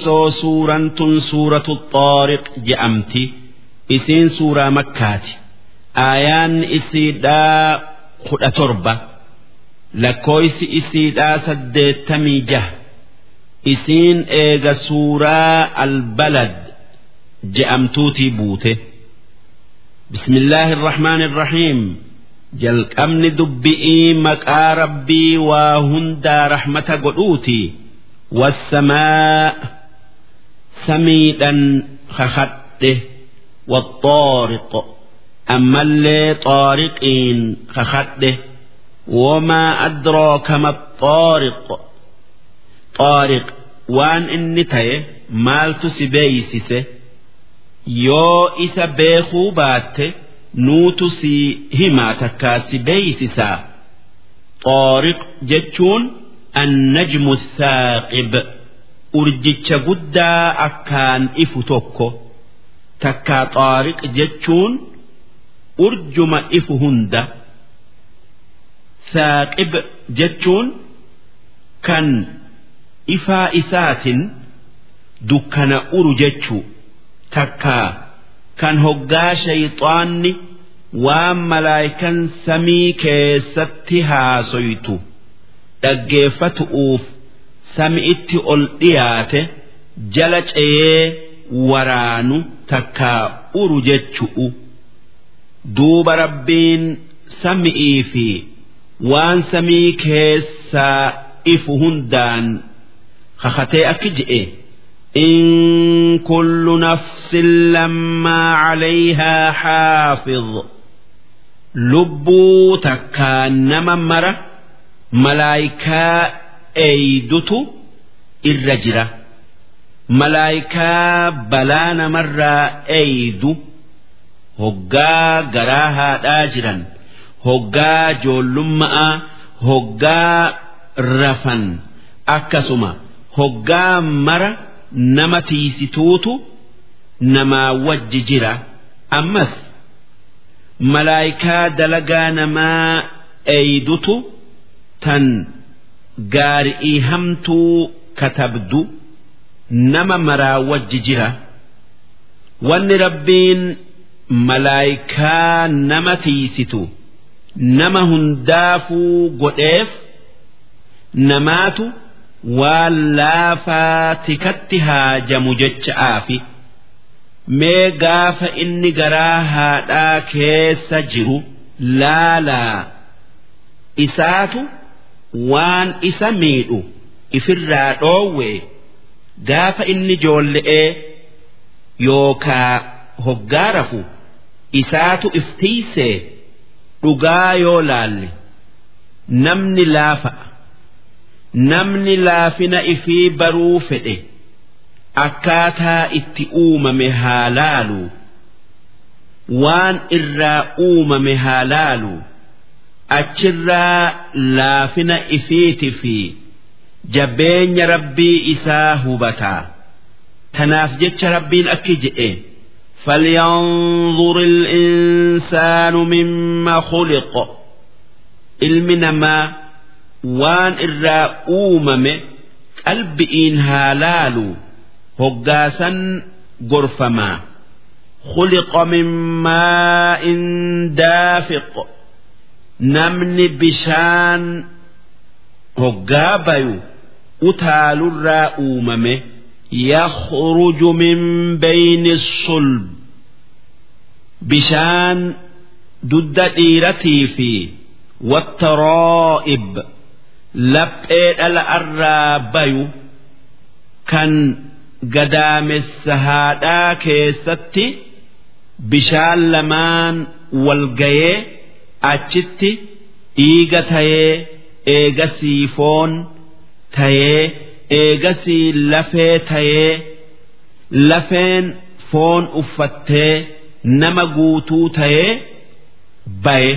osoo suuraan tun suuratu xaariq je'amti isiin suuraa makkaati aayaan isiidhaa kudha torba lakkooysi isiidhaa saddeettamii jaha isiin eega suuraa albalad je'amtuutii buute bismillaahi irrahmaan irrahiim jalqabni dubbi'ii maqaa rabbii waa hundaa rahmata godhuuti wassamaa samiidhan kakadhe والطارق أما اللي طارقين خخده وما أدراك ما الطارق طارق وان إني تاي مالت سبيسسه yoo isa beekuu baatte nuutu si himaa takkaa si beeysisaa xooriq jechuun annajmu saaqib urjicha guddaa akkaan ifu tokko takkaa xooriq jechuun urjuma ifu hunda saaqib jechuun kan ifaa isaatin dukkana uru jechuu takkaa kan hoggaa shayxaanni waan malaayikan samii keessatti haasoytu dhaggeeffatu'uuf sami'itti ol dhiyaate jala ceeyee waraanu takkaa uru jechu'u duuba rabbiin sami'ii fi waan samii keessaa ifu hundaan kakatee akki je'e. إن كل نفس لما عليها حافظ لبو تكان مرة ملايكا أيدت الرجرة ملايكا بلان مرة أيد هقا قراها داجرا هقا جولما هقا رفن أكسما هقا مرة nama tiisituutu namaa wajji jira ammas malaayikaa dalagaa namaa eeydutu tan gaari'ii hamtuu katabdu nama maraa wajji jira wanni rabbiin malaayikaa nama tiisitu nama hundaafuu godheef namaatu waan laafaa tikatti haajamu jecha'aafi mee gaafa inni garaa haadhaa keessa jiru laalaa isaatu waan isa miidhu ifirraa dhoowwe gaafa inni joolle'ee yookaa hoggaa rafu isaatu iftiisee dhugaa yoo laalle namni laafa'a. namni laafina ifii baruu fedhe akkaataa itti uumame haa laalu waan irraa uumame haa laalu achirraa laafina ifiiti fi jabeenya rabbii isaa hubataa tanaaf jecha rabbiin akki je'e فلينظر الإنسان مما خلق ilmi namaa waan irraa uumame qalbi'iin haa laalu hoggaasan gorfamaa خلق من ماء دافق namni bishaan hoggaa bayu utaalurraa uumame يخرج من بين الصلب bishaan dudda dhiiratii fi والترائب laphee dhala irraa bayu kan gadaamessa haadhaa keessatti bishaan lamaan walgayee achitti dhiiga tayee eegasii foon tayee eegasii lafee tayee lafeen foon uffattee nama guutuu tayee baye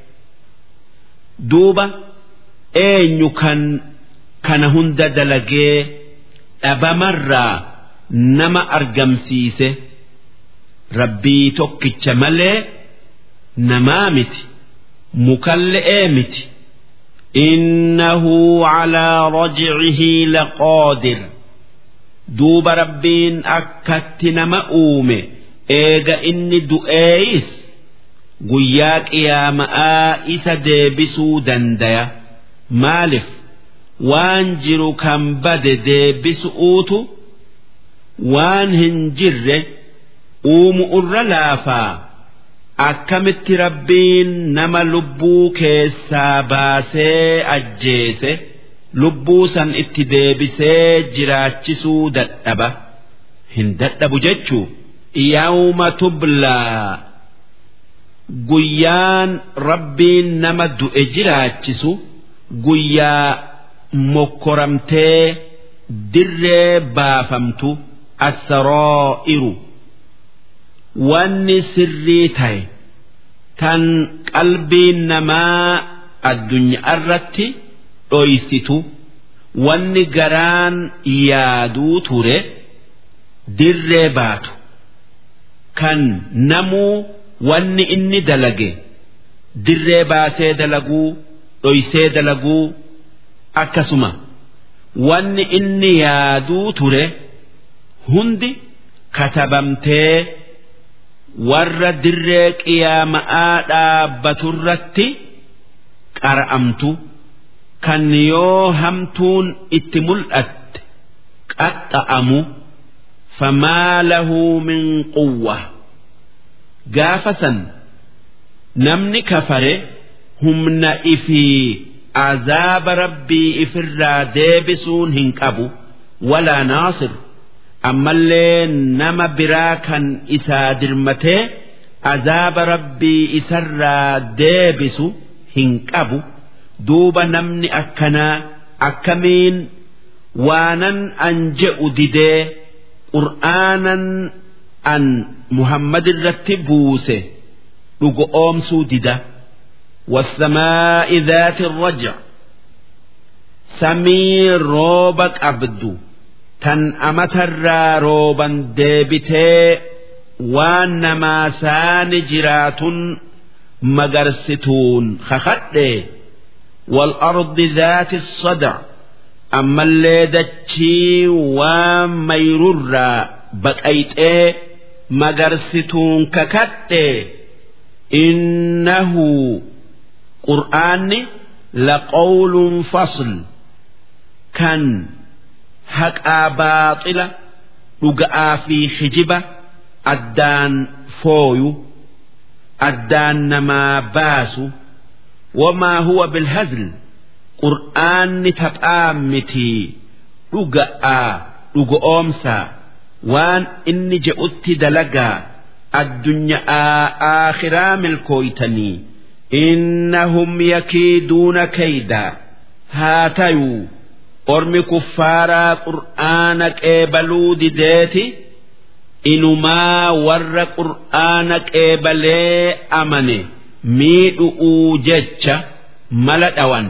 duuba eenyu kan kana hunda dalagee dhabamarraa nama argamsiise rabbii tokkicha malee namaa miti mukalle'ee miti إنه على رجعه لقادر duuba rabbiin akkatti nama uume eega inni du'eeyis guyyaa qiyaama'aa isa deebisuu dandaya maalif waan jiru kan bade deebisuutu waan hin jirre uumu irra laafaa akkamitti rabbiin nama lubbuu keessaa baasee ajjeese lubbuu san itti deebisee jiraachisuu dadhaba hin dadhabu jechuu yawma tublaa guyyaan rabbiin nama du'e jiraachisu guyyaa mokkoramtee dirree baafamtu assaroo'iru wanni sirrii ta'e tan qalbiin namaa addunyaa irratti dhoysitu wanni garaan yaaduu ture dirree baatu kan namuu wanni inni dalage dirree baasee dalaguu dhoysee dalaguu akkasuma wanni inni yaaduu ture hundi katabamtee warra dirree qiyaama'aa dhaabbaturratti qara'amtu kan yoo hamtuun itti mul'atte qaxxa'amu famaa lahu min quwwa gaafa san namni kafare humna ifii azaaba rabbii ifirraa deebisuun hin qabu walaa naasir ammallee nama biraa kan isaa dirmatee azaaba rabbii isarraa deebisu hin qabu duuba namni akkanaa akkamiin waanan an je'u didee qur'aanan an muhammad irratti buuse dhugo oomsuu dida والسماء ذات الرجع سمي روب قبدو tan amatarraa rooban deebitee waan namaa saani jiraatun magarsituun kakadhe والأرض ذات الصدع أما اللي دتشي وميرر بقيت إيه مقرستون ككت إنه قرآن لقول فصل كان haqaa baaxila dhuga'aa fi hijiba addaan fooyu addaan namaa baasu wamaa huwa bilhazl qur'aanni taphaa mitii dhuga'aa dhugoomsaa waan inni je'utti dalagaa addunyaa aakhiraa milkooytanii innahum yakiiduuna kaydaa haa tayuu ormi kuffaaraa qur'aana qeebaluu dideeti inumaa warra qur'aana qeebalee amane miidhu'uu jecha mala dhawan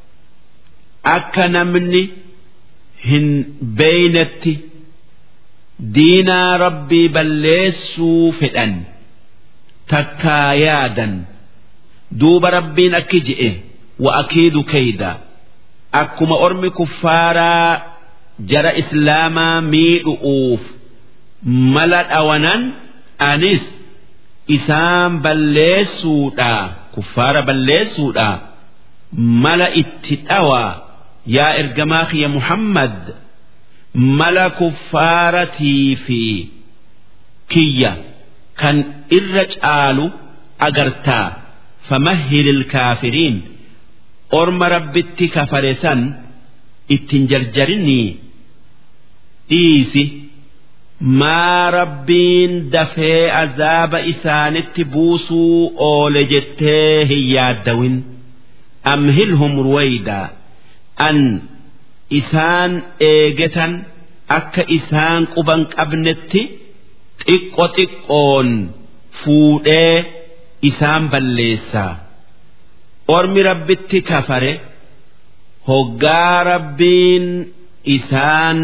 akka namni hin beeynetti diinaa rabbii balleessuu fedhan takkaa yaadan duuba rabbiin akki je'e wa akiidu kaydaa akkuma ormi kuffaaraa jara islaamaa miidhu'uuf mala dhawanan anis isaan balleessuudha kuffaara balleessuudha mala itti dhawaa yaa ergamaa kiyya muhammad mala kuffaaratii fi kiyya kan irra caalu agartaa famahhilil kaafiriin orma rabbitti kafare san ittin jarjarinii dhiisi maa rabbiin dafee azaaba isaanitti buusuu oole jettee hin yaaddawin amhilhum ruwaydaa an isaan eegetan akka isaan quban qabnetti xiqqo xiqqoon fuudhee isaan balleessaa. ormi rabbitti kafare hoggaa rabbiin isaan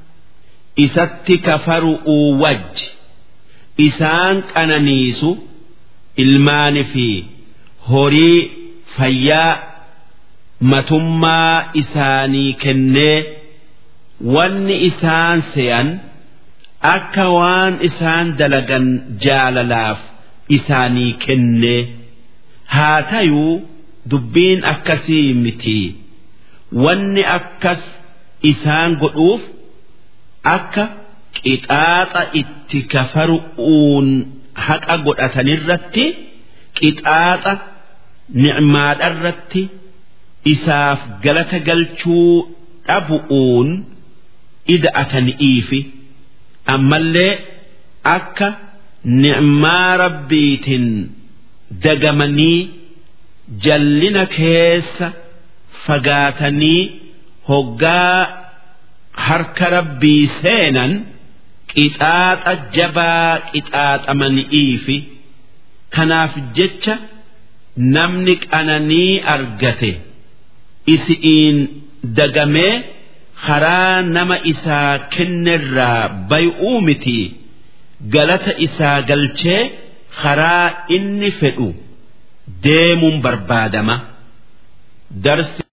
isatti kafaru'uu wajji isaan qananiisu ilmaani fi horii fayyaa matummaa isaanii kennee wanni isaan se'an akka waan isaan dalagan jaalalaaf isaanii kenne haa tayuu dubbiin akkasii miti wanni akkas isaan godhuuf akka qixaaxa itti kafaru'uun haqa godhatanirratti qixaaxa nicmaadharratti isaaf galata galchuu dhabu'uun ida'atani'iifi ammallee akka nicmaa rabbiitiin dagamanii jallina keessa fagaatanii hoggaa harka rabbii seenan qixaaxa jabaa qixaaxamani'iifi kanaaf jecha namni qananii argate isi'iin dagamee karaa nama isaa kennerraa bay'uu miti galata isaa galchee karaa inni fedhu deemuun barbaadama darsi